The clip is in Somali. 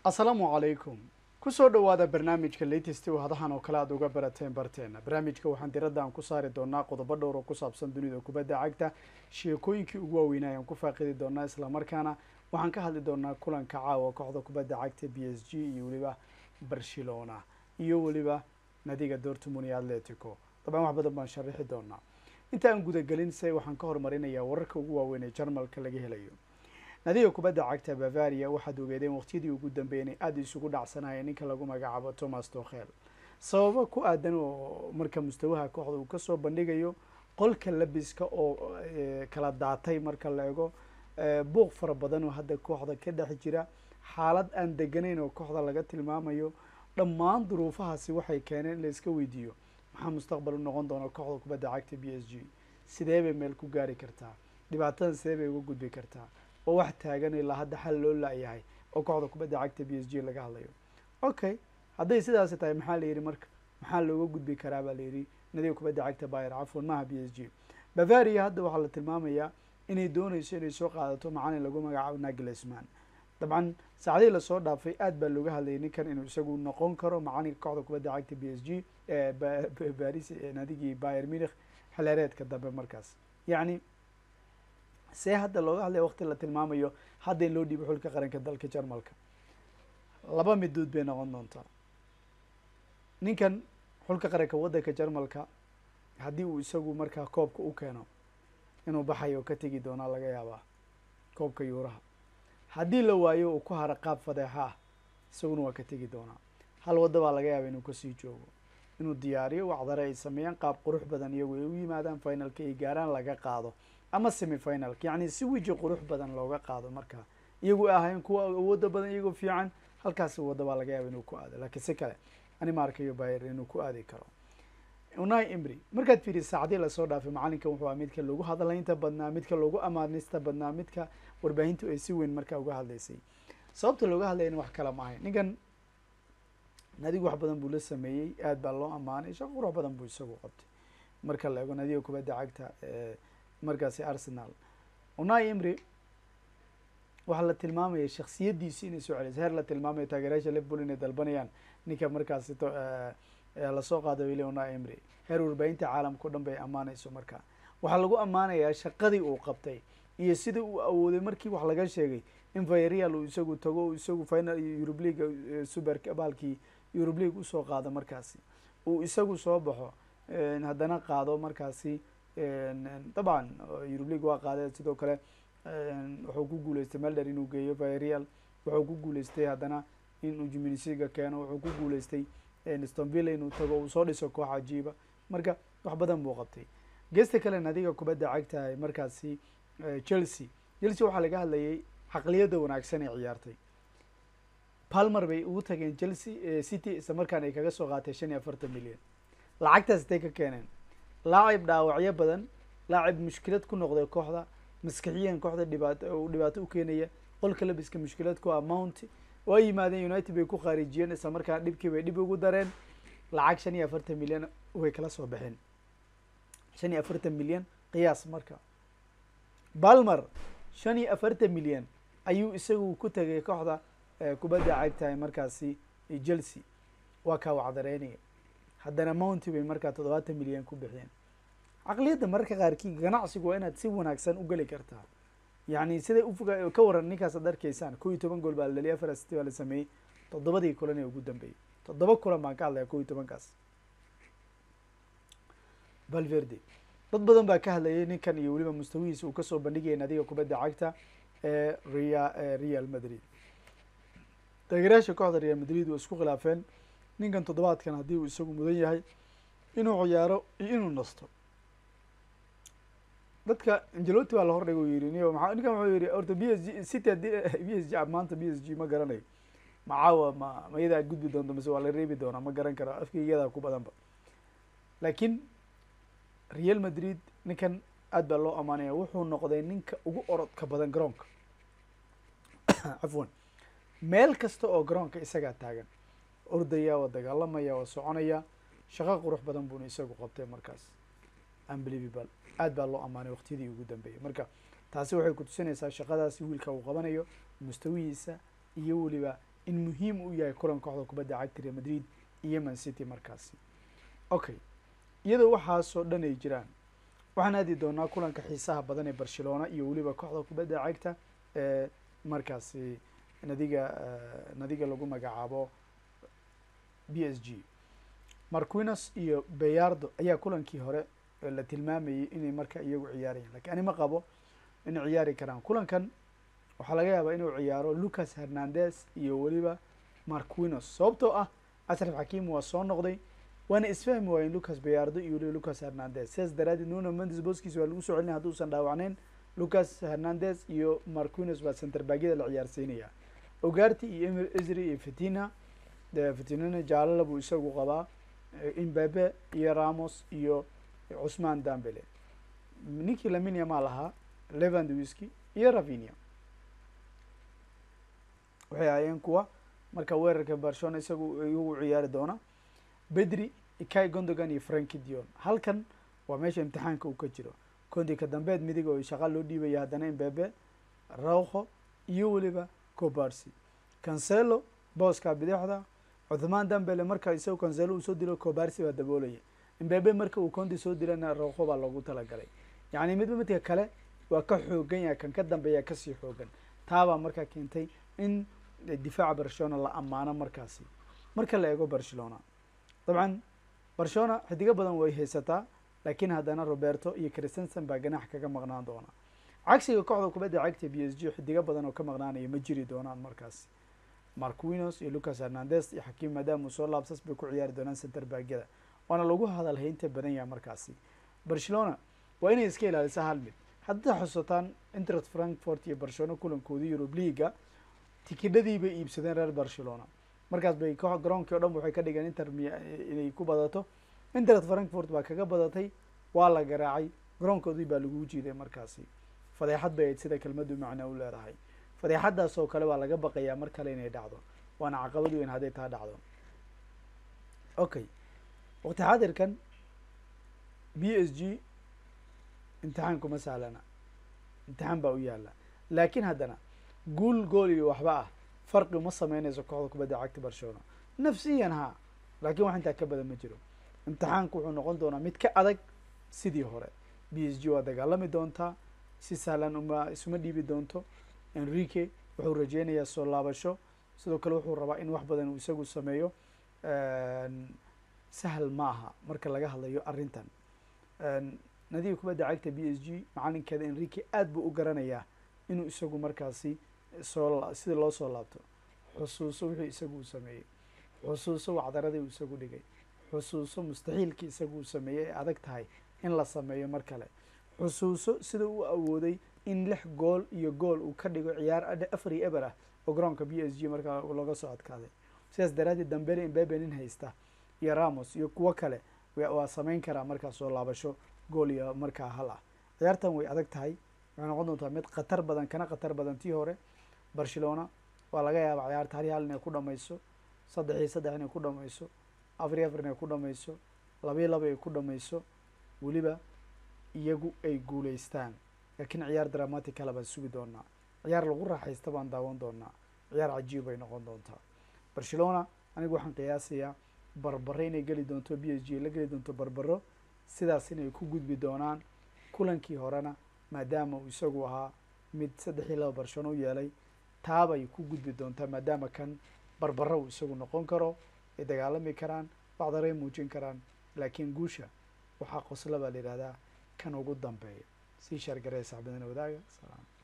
asalaamu calaykum kusoo dhowaada barnaamijka latest oo hadahan oo kale aada uga barateen barteena barnaamijka waxaan diradda aan ku saari doonaa qodobo dhowr oo ku saabsan dunida kubadda cagta sheekooyinkii ugu waaweynaa ayaan ku faaqidi doonaa islamarkaana waxaan ka hadli doonaa kulanka caawa kooxda kubadda cagta b s g iyo weliba barcelona iyo weliba nadiga dortmund iyo atletico dabcan wax badan baan sharaxi doonaa inta aan gudagelin se waxaan ka horumarinayaa wararka ugu waaweyn ee jarmalka laga helayo nadiga kubadda cagta bavaria waxaad ogeedeen waqtiyadii ugu dambeeyay inay aada isugu dhacsanayeen ninka lagu magacaabo thomas tokhel sababo ku aadan oo marka mustawaha kooxda uu kasoo bandhigayo qolka labiska oo kala daatay marka la ego buuq fara badan oo hadda kooxda ka dhex jira xaalad aan deganayn oo kooxda laga tilmaamayo dhammaan duruufahaasi waxay keeneen in la iska weydiiyo maxaa mustaqbal u noqon doona kooxda kubadda cagta b s g sidee bay meel ku gaari kartaa dhibaatadan sidee bay uga gudbi kartaa oo wax taagan ilaa hadda xal loo la-yahay oo kooxda kubadda cagta b s g laga hadlayo okay hadday sidaasi tahay maxaa la yidhi marka maxaa looga gudbi karaa baa la yidhi nadiga kubadda cagta bayer cafwan maaha b s g bavaria hadda waxaa la tilmaamayaa inay dooneyso inay soo qaadato macalin lagu magacaabo naglesman dabcan saacadihii lasoo dhaafay aad baa looga hadlayay ninkan inuu isagu noqon karo macalinka kooxda kubadda cagta b s g baris nadigii bayer munich xilheereedka dambe markaas yacni see hadda looga hadlaya waqti la tilmaamayo hadda in loo dhiibo xulka qaranka dalka jarmalka laba midood bay noqon doontaa ninkan xulka qaranka waddanka jarmalka haddii uu isagu markaa koobka u keeno inuu baxayo ka tegi doonaa laga yaabaa koobka yuuraha haddii la waayo uu ku haro qaab fadeexa ah isaguna waa ka tegi doonaa hal wadda baa laga yaaba inuu kasii joogo inuu diyaariyo wacdare ay sameeyaan qaab qurux badan iyagu ay u yimaadaan finalka ay gaaraan laga qaado ama semi finalka yacni si weji qurux badan looga qaado markaa iyagu ahayn kuwa awooda badan iyagoo fiican halkaasi wadda baa laga yaaba inuu ku aado laakiin si kale ani ma arkayo bayer inuu ku aadi karo unai imri markaad fiiri saacadii lasoo dhaafay macalinkan wuxuu aha midka loogu hadlaynta badnaa midka loogu amaanista badnaa midka warbaahintu ay si weyn markaa uga hadlaysay sababta looga hadlayana wax kala ma ahayn ninkan nadigu wax badan buu la sameeyey aad baa loo amaanay shaqo qurux badan buu isagu qabtay marka la ego nadiga kubadda cagta markaasi arsenal unai imri waxaa la tilmaamaya shaksiyadiisi inay soo celeysa heer la tilmaamayo taageerayaasha liverpool inay dalbanayaan ninka markaasi lasoo qaada wili unai imri heer warbaahinta caalamka o dhan bay ammaanayso marka waxaa lagu ammaanayaa shaqadii uu qabtay iyo sida uu awooday markii wax laga sheegay in vayreal uu isagu tago isagu final eurub leaga super baalkii eurub league usoo qaado markaasi uu isagu soo baxo haddana qaado markaasi dabcan eurub league waa qaadee sidoo kale wuxuu ku guuleystay melder inuu geeyo vayreal wuxuu ku guuleystay haddana inuu jiminisiga keeno wuxuu ku guuleystay stonvilla inuu tago uu soo dhiso koox cajiiba marka wax badan buu qabtay geesta kale nadiga kubadda cagtahay markaasi chelsea chelsea waxaa laga hadlayay caqliyadda wanaagsan ee ciyaartay palmer bay ugu tageen chelsea city isla markaan ay kaga soo qaatay shan iyo afartan milyan lacagtaas intay ka keeneen laacib dhaawacyo badan laacib mushkilad ku noqday kooxda maskixiyan kooxda dhibaato uu dhibaato u keenaya qolka labiska mushkilad ku ah mount waa yimaadeen united bay ku khaarijiyeen isla markaan dhibkii bay dhib ugu dareen lacag shan iyo afartan milyan way kala soo baxeen shan iyo afartan milyan qiyaas marka balmer shan iyo afartan milyan ayuu isagu ku tegay kooxda kubadda cagtahay markaasi chelsea waa kaa wacdareynaya haddana mounty bay markaa toddobaatan milyan ku bixiyeen caqliyadda mararka qaarkii ganacsigu waa inaad si wanaagsan u geli kartaa yacni siday ufoga ka waran ninkaas ad arkaysaan kow iyo toban gool baa la dhaliyay afar asiti baa la sameeyey toddobadii kulan ee ugu dambeeyey toddoba kulan baan ka hadlaya kow iyo tobankaas valverde dad badan baa ka hadlayay ninkan iyo weliba mustawihiisa uu kasoo bandhigaya nadiga kubadda cagta ee ria real madrid taageerayaasha kooxda real madrid waa isku khilaafeen ninkan toddobaadkan haddii uu isagu mudan yahay inuu ciyaaro iyo inuu nasto dadka angeloti baa la hordhigay u yihi niyo maa ninkan wuxuu yihi orta b s g city haddii b s g maanta b s g ma garanayo macaawa ma ma iyadaa gudbi doonto mase waa la reebi doonaa ma garan karo afka iyadaa ku badanba laakiin real madrid ninkan aad baa loo amaanaya wuxuu noqday ninka ugu orodka badan garoonka cafwan meel kasta oo garoonka isagaa taagan ordaya waa dagaalamaya waa soconaya shaqo qurux badan buuna isagu qabtay markaas unbelievable aad baa loo amaanay waqtiyadii ugu dambeeyay marka taasi waxay kutusinaysaa shaqadaasi wiilka uu qabanayo mustawihiisa iyo weliba in muhiim u yahay kulan kooxda kubadda cagta real madrid iyo man city markaasi okay iyadoo waxaasoo dhan ay jiraan waxaan aadi doonaa kulanka xiisaha badan ee barcelona iyo weliba kooxda kubadda cagta ee markaasi nadiga nadiga lagu magacaabo b s g marquinos iyo bayardo ayaa kulankii hore la tilmaamayay inay marka iyagu ciyaarayaan lakiin ani ma qabo inay ciyaari karaan kulankan waxaa laga yaabaa inuu ciyaaro lucas hernandez iyo weliba marquinos sababtoo ah asraf xakim waa soo noqday waana isfahmi waayeen lucas bayardo iyo weliba lucas hernandez sidaas daraadeed nuno mendes boskiis waa lagu soo celinaya hadduusan dhaawacneyn lucas hernandez iyo marquinos baa centerbagyada la ciyaarsiinaya ogarti iyo emir isri iyo fitina fitinana jaalala buu isagu qabaa imbabe iyo ramos iyo cusman dambele ninkii laminia maa lahaa levandwiski iyo ravinia waxay ahaayeen kuwa marka weerarka barcelona isagu iyagu ciyaari doona bedri ikai gondogan iyo franki dion halkan waa meesha imtixaanka uu ka jiro kondi ka dambeed midig oo shaqa loo dhiibaya haddana imbabe rauho iyo weliba cobarsi cancelo booska bidixda cuthmaan dambele marka isagu cancelo uu soo dilo cobarsi baa daboolaya imbabe marka uu condi soo dilana rauho baa loogu talagalay yacni midba midka kale waa ka xoogan yahay kan ka dambeeya kasii xoogan taabaa markaa keentay in difaaca barcelona la ammaano markaasi marka la eego barcelona dabcan barcelona xidigo badan way haysataa laakiin haddana roberto iyo christensen baa ganax kaga maqnaan doona cagsiga kooxda kubadda cagta b s g xidigo badan oo ka maqnaanaya ma jiri doonaan markaasi marquinos iyo lucas hernandez iyo xakiim maadaama uu soo laabsas bay ku ciyaari doonaan centerbagyada waana lagu hadal haynta badan yaha markaasi barcelona waa inay iska ilaalisa hal mid haddaa xusataan interest frankfort iyo barcelona kulankoodii eurub leaga tikidhadii bay iibsadeen reer barcelona markaas bay ko garoonkii o dhan waxay ka dhigeen inter inay ku badato interest frankfort baa kaga badatay waa la garaacay garoonkoodii baa lagu jiiday markaasi fadeexad bay ayd sida kelmaddu macna u leedahay fadeexadaas oo kale baa laga baqayaa mar kale inay dhacdo waana caqabad weyn hadday taa dhacdo okay waqti xaadirkan b s g imtixaan kuma sahlana imtixaan baa u yaala laakiin haddana guul gool iyo waxba ah farqi uma sameynayso kooxda kubadda cagta barcelona nafsiyan ha laakiin wax intaa ka badan ma jiro imtixaanku wuxuu noqon doonaa mid ka adag sidii hore b s g waa dagaalami doontaa si sahlan uma isuma dhiibi doonto enrique wuxuu rajeynayaa soo laabasho sidoo kale wuxuu rabaa in wax badan uu isagu sameeyo sahal ma aha marka laga hadlayo arrintan nadiga kubadda cagta b s g macalinkeeda enrique aad buu u garanayaa inuu isagu markaasi soo sida loo soo laabto xusuuso wixii isagu uu sameeyey xusuuso wacdaradii uu isagu dhigay xusuuso mustaxiilkii isagu uu sameeyey ee adag tahay in la sameeyo mar kale xusuuso sida uu awooday in lix gool iyo gool uu ka dhigo ciyaar afar iyo eber ah oo garoonka b s g markaa looga soo adkaaday sidaas daraadeed dambele imbabe nin haysta iyo ramos iyo kuwo kale waa sameyn karaa markaa soo laabasho gool iyo markaa hal ah ciyaartan way adag tahay waxay noqon doontaa mid khatar badan kana khatar badan tii hore barcelona waa laga yaabaa ciyaarta hal iyo hal inay ku dhamayso saddex iyo saddex inay ku dhamayso afar iyo afar inay ku dhamayso labiyo laba ay ku dhamayso weliba iyagu ay guuleystaan laakiin ciyaar dramaticala baan sugi doonaa ciyaar lagu raaxaysta baan daawan doonaa ciyaar cajiib bay noqon doontaa barcelona anigu waxaan qiyaasayaa barbaro inay geli doonto b s g la geli doonto barbaro sidaas inay ku gudbi doonaan kulankii horena maadaama uu isagu ahaa mid saddex iyo laba barcelona u yeelay taabay ku gudbi doontaa maadaama kan barbaro uu isagu noqon karo ay dagaalami karaan bacdaray muujin karaan laakiin guusha waxaa qosla baa la yihahdaa kan ugu dambeeya sii shaargaraya saxbadana wadaaga salaam